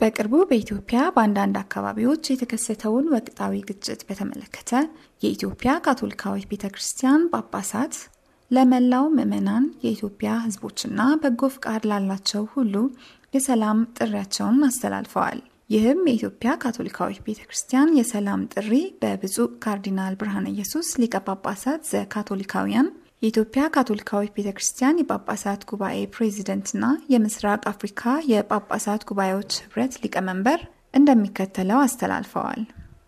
በቅርቡ በኢትዮጵያ በአንዳንድ አካባቢዎች የተከሰተውን ወቅታዊ ግጭት በተመለከተ የኢትዮጵያ ካቶሊካዊት ቤተ ክርስቲያን ጳጳሳት ለመላው ምዕመናን፣ የኢትዮጵያ ሕዝቦችና በጎ ፍቃድ ላላቸው ሁሉ የሰላም ጥሪያቸውን አስተላልፈዋል። ይህም የኢትዮጵያ ካቶሊካዊት ቤተ ክርስቲያን የሰላም ጥሪ በብፁዕ ካርዲናል ብርሃነ ኢየሱስ ሊቀ ጳጳሳት ዘካቶሊካውያን የኢትዮጵያ ካቶሊካዊት ቤተ ክርስቲያን የጳጳሳት ጉባኤ ፕሬዚደንትና የምስራቅ አፍሪካ የጳጳሳት ጉባኤዎች ህብረት ሊቀመንበር እንደሚከተለው አስተላልፈዋል።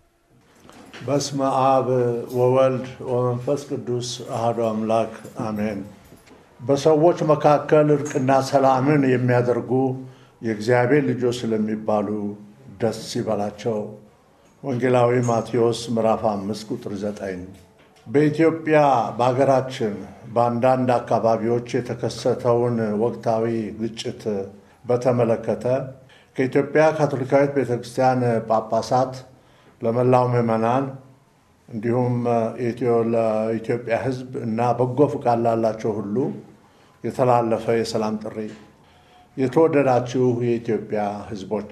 በስመ አብ ወወልድ ወመንፈስ ቅዱስ አሐዱ አምላክ አሜን። በሰዎች መካከል እርቅና ሰላምን የሚያደርጉ የእግዚአብሔር ልጆች ስለሚባሉ ደስ ይበላቸው። ወንጌላዊ ማቴዎስ ምዕራፍ አምስት ቁጥር ዘጠኝ በኢትዮጵያ በሀገራችን በአንዳንድ አካባቢዎች የተከሰተውን ወቅታዊ ግጭት በተመለከተ ከኢትዮጵያ ካቶሊካዊት ቤተክርስቲያን ጳጳሳት ለመላው ምዕመናን እንዲሁም ለኢትዮጵያ ሕዝብ እና በጎ ፍቃድ ላላቸው ሁሉ የተላለፈ የሰላም ጥሪ። የተወደዳችሁ የኢትዮጵያ ሕዝቦች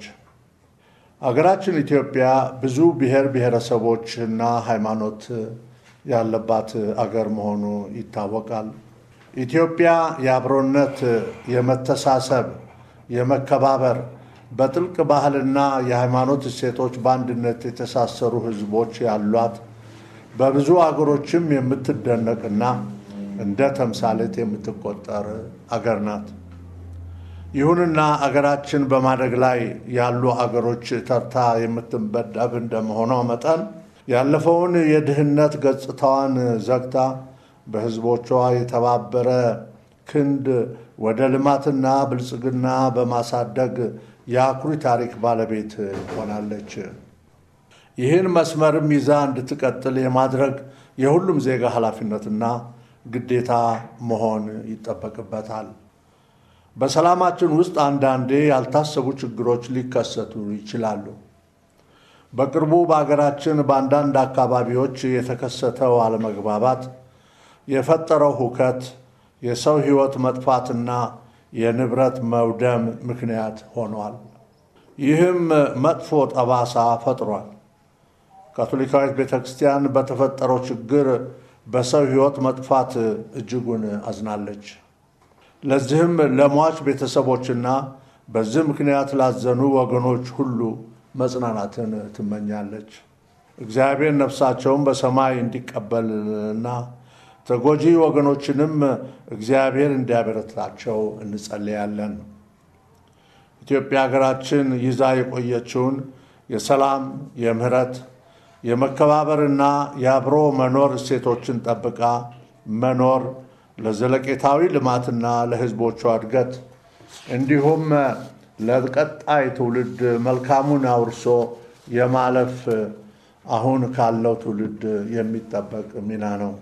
አገራችን ኢትዮጵያ ብዙ ብሔር ብሔረሰቦች እና ሃይማኖት ያለባት አገር መሆኑ ይታወቃል። ኢትዮጵያ የአብሮነት፣ የመተሳሰብ፣ የመከባበር በጥልቅ ባህልና የሃይማኖት እሴቶች በአንድነት የተሳሰሩ ህዝቦች ያሏት በብዙ አገሮችም የምትደነቅና እንደ ተምሳሌት የምትቆጠር አገር ናት። ይሁንና አገራችን በማደግ ላይ ያሉ አገሮች ተርታ የምትመደብ እንደመሆኗ መጠን ያለፈውን የድህነት ገጽታዋን ዘግታ በህዝቦቿ የተባበረ ክንድ ወደ ልማትና ብልጽግና በማሳደግ የአኩሪ ታሪክ ባለቤት ሆናለች። ይህን መስመርም ይዛ እንድትቀጥል የማድረግ የሁሉም ዜጋ ኃላፊነትና ግዴታ መሆን ይጠበቅበታል። በሰላማችን ውስጥ አንዳንዴ ያልታሰቡ ችግሮች ሊከሰቱ ይችላሉ። በቅርቡ በሀገራችን በአንዳንድ አካባቢዎች የተከሰተው አለመግባባት የፈጠረው ሁከት የሰው ሕይወት መጥፋትና የንብረት መውደም ምክንያት ሆኗል። ይህም መጥፎ ጠባሳ ፈጥሯል። ካቶሊካዊት ቤተ ክርስቲያን በተፈጠረው ችግር በሰው ሕይወት መጥፋት እጅጉን አዝናለች። ለዚህም ለሟች ቤተሰቦችና በዚህ ምክንያት ላዘኑ ወገኖች ሁሉ መጽናናትን ትመኛለች። እግዚአብሔር ነፍሳቸውን በሰማይ እንዲቀበልና ተጎጂ ወገኖችንም እግዚአብሔር እንዲያበረታቸው እንጸልያለን። ኢትዮጵያ ሀገራችን ይዛ የቆየችውን የሰላም፣ የምህረት፣ የመከባበርና የአብሮ መኖር እሴቶችን ጠብቃ መኖር ለዘለቄታዊ ልማትና ለሕዝቦቿ እድገት እንዲሁም ለቀጣይ ትውልድ መልካሙን አውርሶ የማለፍ አሁን ካለው ትውልድ የሚጠበቅ ሚና ነው።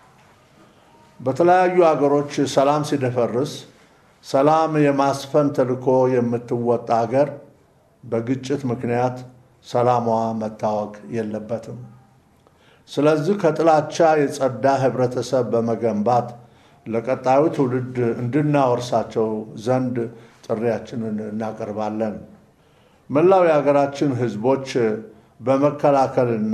በተለያዩ አገሮች ሰላም ሲደፈርስ ሰላም የማስፈን ተልዕኮ የምትወጣ አገር በግጭት ምክንያት ሰላሟ መታወክ የለበትም። ስለዚህ ከጥላቻ የጸዳ ህብረተሰብ በመገንባት ለቀጣዩ ትውልድ እንድናወርሳቸው ዘንድ ጥሪያችንን እናቀርባለን። መላው የሀገራችን ህዝቦች በመከላከልና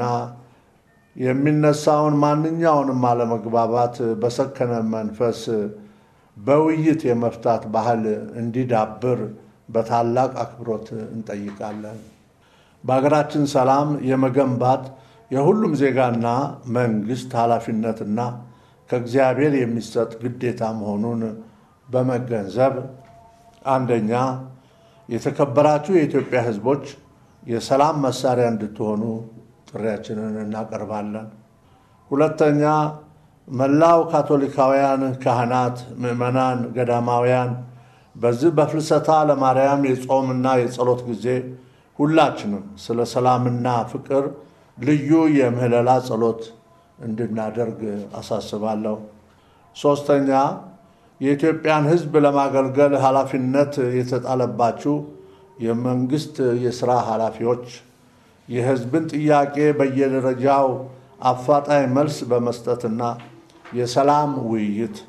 የሚነሳውን ማንኛውንም አለመግባባት በሰከነ መንፈስ በውይይት የመፍታት ባህል እንዲዳብር በታላቅ አክብሮት እንጠይቃለን። በሀገራችን ሰላም የመገንባት የሁሉም ዜጋና መንግስት ኃላፊነትና ከእግዚአብሔር የሚሰጥ ግዴታ መሆኑን በመገንዘብ አንደኛ የተከበራችሁ የኢትዮጵያ ህዝቦች የሰላም መሳሪያ እንድትሆኑ ጥሪያችንን እናቀርባለን። ሁለተኛ መላው ካቶሊካውያን ካህናት፣ ምዕመናን፣ ገዳማውያን በዚህ በፍልሰታ ለማርያም የጾምና የጸሎት ጊዜ ሁላችንም ስለ ሰላምና ፍቅር ልዩ የምህለላ ጸሎት እንድናደርግ አሳስባለሁ። ሶስተኛ የኢትዮጵያን ህዝብ ለማገልገል ኃላፊነት የተጣለባችሁ የመንግስት የሥራ ኃላፊዎች የህዝብን ጥያቄ በየደረጃው አፋጣኝ መልስ በመስጠትና የሰላም ውይይት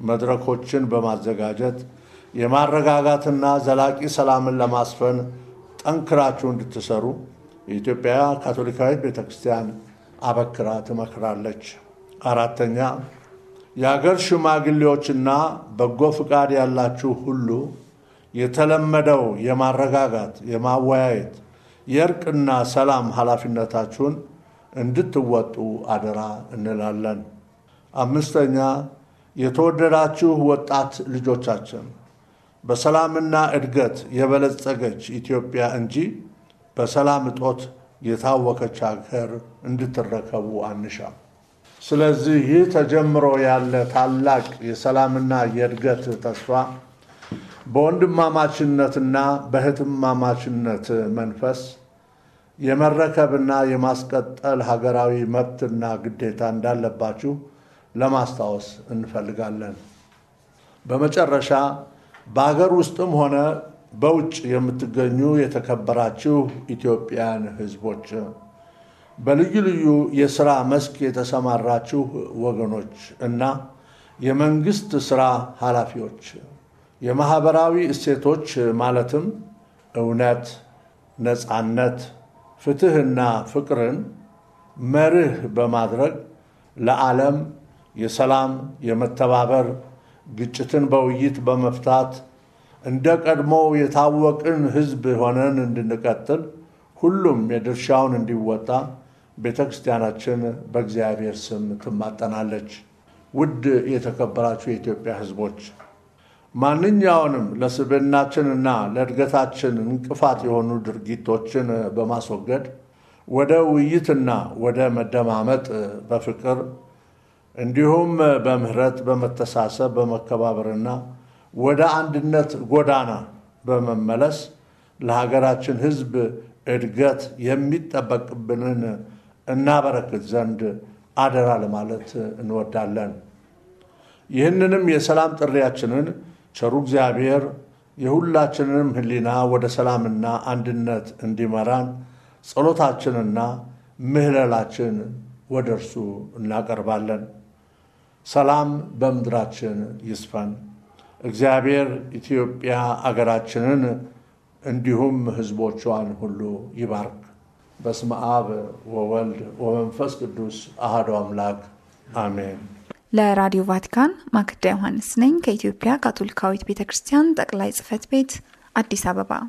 መድረኮችን በማዘጋጀት የማረጋጋትና ዘላቂ ሰላምን ለማስፈን ጠንክራችሁ እንድትሰሩ የኢትዮጵያ ካቶሊካዊት ቤተ ክርስቲያን አበክራ ትመክራለች። አራተኛ የአገር ሽማግሌዎችና በጎ ፍቃድ ያላችሁ ሁሉ የተለመደው የማረጋጋት፣ የማወያየት፣ የእርቅና ሰላም ኃላፊነታችሁን እንድትወጡ አደራ እንላለን። አምስተኛ የተወደዳችሁ ወጣት ልጆቻችን በሰላምና እድገት የበለጸገች ኢትዮጵያ እንጂ በሰላም እጦት የታወከች ሀገር እንድትረከቡ አንሻም። ስለዚህ ይህ ተጀምሮ ያለ ታላቅ የሰላምና የእድገት ተስፋ በወንድማማችነትና በእህትማማችነት መንፈስ የመረከብና የማስቀጠል ሀገራዊ መብትና ግዴታ እንዳለባችሁ ለማስታወስ እንፈልጋለን። በመጨረሻ በሀገር ውስጥም ሆነ በውጭ የምትገኙ የተከበራችሁ ኢትዮጵያን ሕዝቦች በልዩ ልዩ የሥራ መስክ የተሰማራችሁ ወገኖች እና የመንግሥት ሥራ ኃላፊዎች የማኅበራዊ እሴቶች ማለትም እውነት፣ ነፃነት፣ ፍትሕና ፍቅርን መርህ በማድረግ ለዓለም የሰላም፣ የመተባበር፣ ግጭትን በውይይት በመፍታት እንደ ቀድሞው የታወቅን ሕዝብ ሆነን እንድንቀጥል ሁሉም የድርሻውን እንዲወጣ ቤተ ክርስቲያናችን በእግዚአብሔር ስም ትማጠናለች። ውድ የተከበራችሁ የኢትዮጵያ ሕዝቦች ማንኛውንም ለስብዕናችንና ለእድገታችን እንቅፋት የሆኑ ድርጊቶችን በማስወገድ ወደ ውይይትና ወደ መደማመጥ በፍቅር እንዲሁም በምህረት፣ በመተሳሰብ፣ በመከባበርና ወደ አንድነት ጎዳና በመመለስ ለሀገራችን ሕዝብ እድገት የሚጠበቅብንን እናበረክት ዘንድ አደራ ለማለት እንወዳለን። ይህንንም የሰላም ጥሪያችንን ቸሩ እግዚአብሔር የሁላችንንም ሕሊና ወደ ሰላምና አንድነት እንዲመራን ጸሎታችንና ምህለላችን ወደ እርሱ እናቀርባለን። ሰላም በምድራችን ይስፈን። እግዚአብሔር ኢትዮጵያ አገራችንን እንዲሁም ሕዝቦቿን ሁሉ ይባርክ። በስመ አብ ወወልድ ወመንፈስ ቅዱስ አሐዱ አምላክ አሜን። ለራዲዮ ቫቲካን ማክዳ ዮሐንስ ነኝ ከኢትዮጵያ ካቶሊካዊት ቤተ ክርስቲያን ጠቅላይ ጽሕፈት ቤት አዲስ አበባ